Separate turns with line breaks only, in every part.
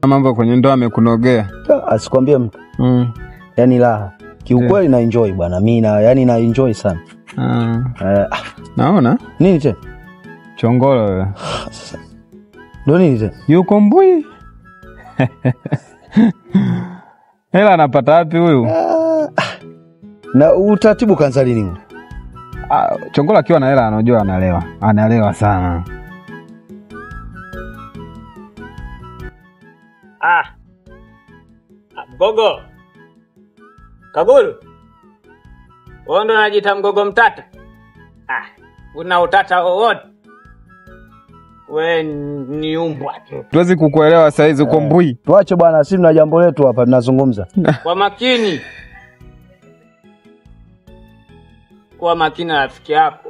mambo kwenye ndoa amekunogea.
Ah, Asikwambie mtu,
Mm.
yani raha kiukweli, na enjoy bwana, mi na yani na enjoy sana
Ah.
eh, ah,
Naona
nini tena
chongolo wewe.
ndo nini tena
Yuko mbui. Hela anapata wapi huyu?
Ah, ah. na utaratibu kanza lini huu?
Ah, chongolo akiwa na hela anajua analewa. Analewa sana.
Ah. Ah, Mgogo. Kaguru. Wewe ndo unajiita mgogo mtata? Ah, una utata wowote? We ni umbwa tu.
Tuwezi kukuelewa saizi uko mbui.
Tuache bwana, si tuna jambo letu hapa tunazungumza.
Kwa makini. Kuwa makini na rafiki yako.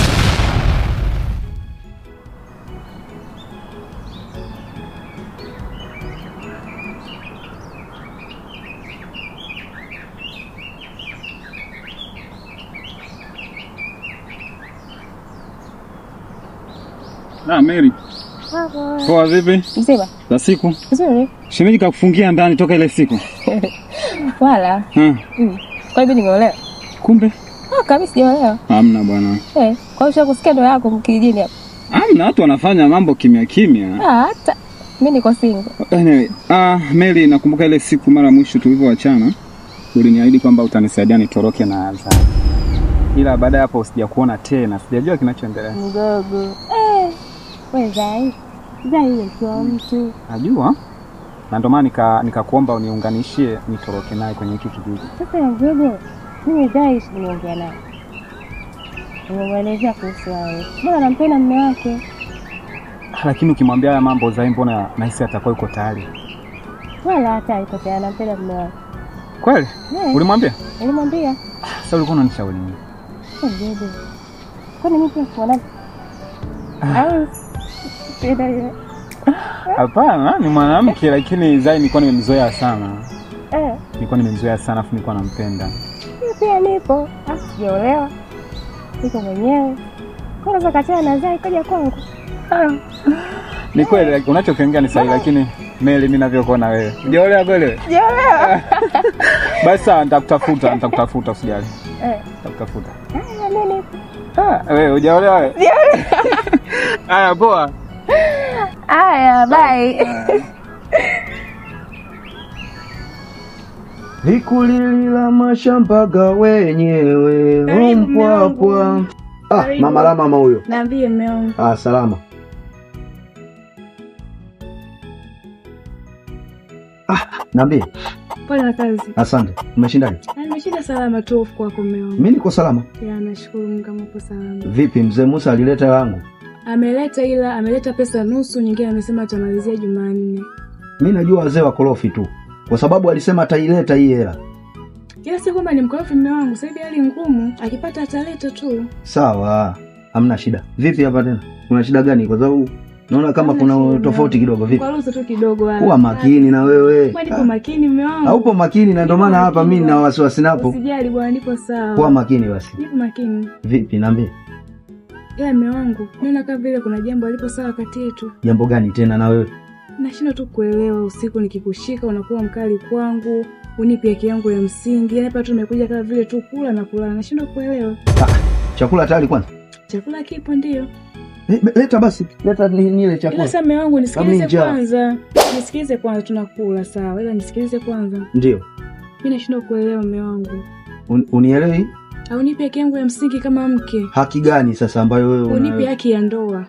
Ah, Mary. Poa vipi?
Mzima
Za siku.
nzuri,
Shemeji kakufungia ndani toka ile siku.
wala
Hmm.
mm. Kwa hivyo nimeolewa?
Kumbe
Ah, kabisa sijaolewa.
hamna bwana.
Eh, kwa hiyo kusikia ndo yako mkijini hapa?
Hamna, watu wanafanya mambo kimya kimya.
Ah, hata mimi niko single.
Anyway, ah, Mary, nakumbuka ile siku mara mwisho tulivyoachana uliniahidi kwamba utanisaidia nitoroke na Azam, ila baada ya hapo sijakuona tena, sijajua kinachoendelea.
Mdogo eh, we Zai Zai akiwa mtu
Najua na ndio maana nika nikakuomba uniunganishie nitoroke naye kwenye hiki kijiji.
sasa ya mdogo, mimi Zai nimeongea naye, nimemwelezea kuhusu wewe, mbona nampenda mume wake.
Lakini ukimwambia haya mambo Zai, mbona nahisi atakuwa yuko tayari
Wala hata iko tayari, nampenda mume wake.
kweli?
Eh,
Ulimwambia?
nilimwambia
Sasa ulikuwa unanishauri nini?
"Eh, mdogo, kwani mimi pia mwanamke au penda yeye
Hapana, ni mwanamke, lakini Zai nilikuwa nimemzoea sana,
eh
nilikuwa nimemzoea sana, afu nilikuwa nampenda.
Mimi pia nipo, Ah, sijaolewa, niko mwenyewe. Kwanza kachana na Zai kaja kwangu. Ah,
Ni kweli like, unachokiongea ni sahihi, lakini Meli, mimi navyokuona wewe hujaolewa kweli wewe?
Sijaolewa.
Basi sawa, nitakutafuta, nitakutafuta, usijali,
Eh,
nitakutafuta.
ah, mimi nipo.
Ah, wewe hujaolewa wewe? Haya, poa.
Haya, bye.
Likulilila mashambaga wenyewe
Karibu, mume wangu.
mpwapwa. Ah,
Karibu.
mama la mama huyo.
Naambie mme wangu.
Ah, salama. Ah, naambie.
Pole na kazi.
Asante. Umeshindaje?
Na Nimeshinda salama tu hofu kwako mme wangu.
Mimi niko salama.
Ya, nashukuru Mungu kama upo salama.
Vipi mzee Musa alileta yangu?
Ameleta ila ameleta pesa nusu, nyingine amesema atamalizia Jumanne.
Mimi najua wazee wa korofi tu. Kwa sababu alisema ataileta hii hela.
Ila si kwamba ni mkorofi mme wangu, sasa hivi hali ngumu, akipata ataleta tu.
Sawa. Hamna shida. Vipi hapa tena? Kuna shida gani? Kwa sababu naona kama
Hamna
kuna
shida.
tofauti kidogo. Vipi?
Kwa ruhusa tu kidogo wala.
Kuwa makini na wewe.
Kwa nipo makini mme wangu.
Haupo makini na ndio maana
Nipo
hapa
makini
mimi na
bwana.
wasiwasi napo.
Usijali bwana, nipo sawa.
Kuwa makini basi.
Nipo makini.
Vipi niambie?
Ila mme wangu, naona kama vile kuna jambo alipo sawa kati yetu.
Jambo gani tena na wewe?
Nashindwa tu kuelewa, usiku nikikushika unakuwa mkali kwangu, unipi haki yangu ya msingi. Yaani hapa tu nimekuja kama vile tu kula na kulala, nashindwa kuelewa.
Chakula tayari kwanza?
Chakula kipo ndio,
Eh, be- Leta basi. Leta ni- nile
ila
chakula.
sasa mume wangu nisikilize
Amija.
kwanza, nisikilize kwanza, tunakula sawa, ila nisikilize kwanza.
Ndio.
Mimi nashindwa kuelewa mume wangu,
Un, unielewi?
haunipi haki yangu ya msingi kama mke,
Haki gani sasa ambayo wewe una-
unipi haki ya ndoa.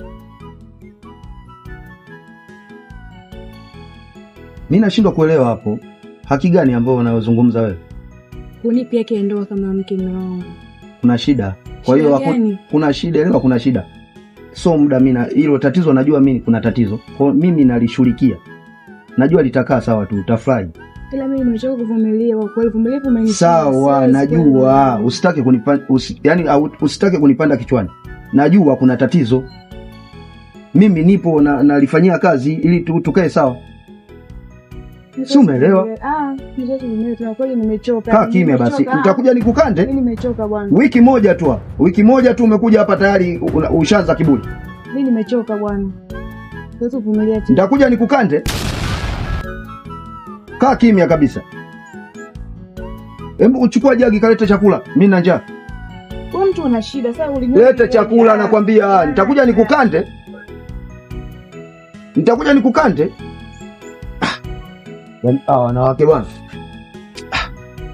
Mimi nashindwa kuelewa hapo. Haki gani ambayo unayozungumza wewe?
Unipi haki ya ndoa kama mke, mume wangu.
Kuna shida. Kwa hiyo
Shida
haku-
gani?
kuna shida, elewa kuna shida. So muda mimi na hilo tatizo najua mimi kuna tatizo. Kwa hiyo mimi nalishughulikia. Najua litakaa sawa tu, utafurahi.
Ila mimi nimechoka kuvumilia, kwa kweli uvumilivu umenishinda.
Sawa,
Siwezi
najua.
kuelewa.
Usitake kunipanda usi, yani au- usitake kunipanda kichwani. Najua kuna tatizo. Mimi nipo na nalifanyia kazi ili tu, tukae sawa. Si umeelewa?
Ah, mzazi mwenyewe tuna kweli nimechoka.
Kaa kimya basi.
Nimechoka. Ah,
Utakuja nikukande?
Mimi nimechoka bwana.
Wiki moja tu. Wiki moja tu umekuja hapa tayari una- ushaanza kiburi.
Mimi nimechoka bwana. Siwezi kuvumilia tena.
Nitakuja nikukande. kaa kimya kabisa. Hebu uchukua jagi kalete chakula, mi na njaa.
Wewe mtu una shida sasa ulimwengu.
Lete chakula nakwambia, nitakuja nikukande, nitakuja nikukande. Ah, yaani hawa wanawake bwana. Ah.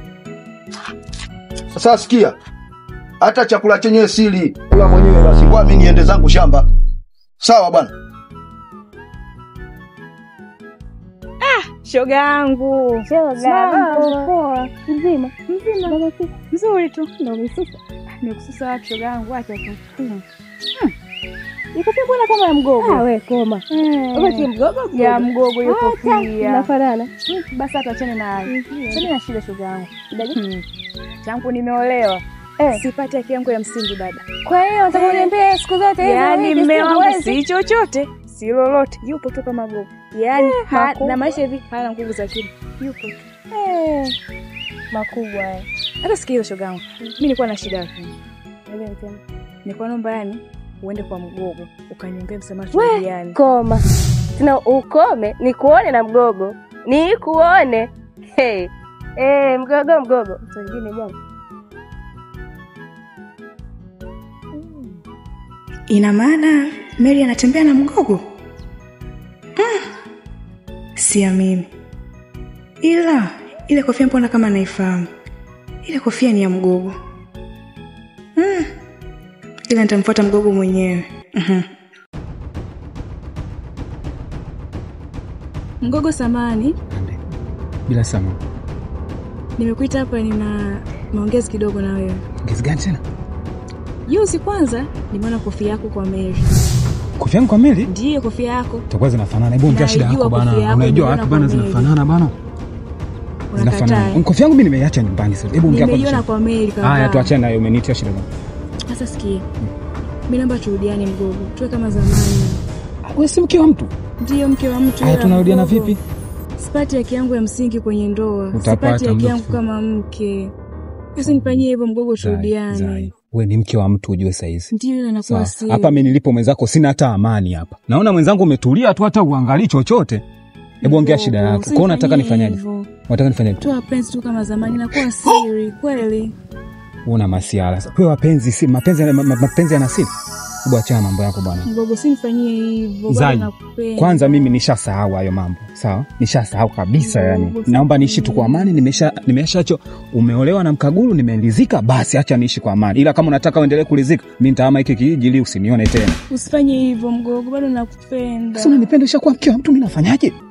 Sasa sikia, hata chakula chenyewe sili, kula mwenyewe basi, kwa mimi niende zangu shamba. Sawa bwana.
Shoga yangu.
Shoga,
Mambo.
mambo poa. Mzima.
Mzima.
Baba si
Nzuri tu.
ndo umesusa.
Nimekususa wapi shoga yangu acha tu.
Iko pia bwana kama ya mgogo. Ah, we koma. Wewe si
Eh.
mgogo
Ya mgogo yuko
Acha,
pia.
Nafanana.
Basi hata achane na hayo. Sasa na shida shoga yangu.
Shida gani?
Hmm. Tangu nimeolewa.
Eh.
Sipati haki yangu ya msingi dada.
Kwa hiyo nataka uniambie siku zote hizo
Yaani
hivi,
mme
siku
wangu
huwezi?
si chochote, si lolote. Yupo tu kama gogo. Yaani ha-
makubwa.
na maisha hivi hana nguvu za akili. Yupo tu.
Eh, makubwa haya.
Hata sikia hiyo shoga yangu. Mimi nilikuwa na shida lakini.
Niambie tena.
Nilikuwa naomba yani uende kwa mgogo ukaniombea msamaha
We,
turudiane.
Koma. Tena ukome nikuone na mgogo. Nikuone. Hey. Eh, mgogo mgogo. Mtu mwingine bwana.
Ina maana Mary anatembea na mgogo? Mm. Siamini. Ila ile kofia mbona kama naifahamu? Ile kofia ni ya mgogo. Mm. Ila nitamfuata mgogo mwenyewe. Mhm. Mgogo samani,
Bila sama.
nimekuita hapa nina maongezi kidogo na wewe.
Ngezi gani tena?
Juzi kwanza nimeona kofia yako kwa Mary.
Kofia yangu kamili?
Ndiyo kofia yako.
Itakuwa zinafanana. Hebu ongea shida
Naijua
yako
kofia
bana.
yako,
Unajua
nimeona
wapi bana
kwa Mary.
zinafanana bana?
Unakataa.
Zinafanana. Kofia yangu mimi nimeiacha nyumbani sasa. Hebu ongea
Nimeiona
kwa
kwa Mary kavaa.
Haya tuachane nayo umenitia shida gani?
Sasa sikia, mi naomba turudiane mgogo, tuwe kama zamani.
Wewe si mke wa mtu?
Ndiyo mke wa mtu.
Haya
ila
tunarudiana
mgogo,
vipi?
Sipati haki yangu ya msingi kwenye ndoa,
Utapata
sipati haki
muda
yangu
mfupi.
kama mke. Sasa nifanyie hivyo mgogo,
Zai,
turudiane.
Zai. Wewe ni mke wa mtu ujue saizi.
Ndiyo ile
Sawa.
nakuwa si
Hapa mimi nilipo mwenzako sina hata amani hapa. Naona mwenzangu umetulia tu hata uangalii chochote. Hebu ongea shida yako. Kwa hiyo unataka nifanyaje? Unataka nifanyaje?
Tu wapenzi tu kama zamani, nakuwa siri kweli.
Una masiala. Sasa wewe wapenzi si mapenzi ma, ma, mapenzi yana siri. Hebu achana mambo yako bwana.
Mgogo, si nifanyie hivyo, bado
Zai,
nakupenda.
Kwanza mimi nishasahau hayo mambo. Sawa? Nishasahau kabisa
Ndio,
yani.
basi.
Naomba niishi tu kwa amani, nimesha nimeshacho umeolewa na mkaguru nimeridhika basi acha niishi kwa amani. Ila kama unataka uendelee kuridhika, mimi nitahama hiki kijiji ili usinione tena.
Usifanye hivyo mgogo, bado nakupenda.
Sasa unanipenda ushakuwa mke wa mtu mimi nafanyaje?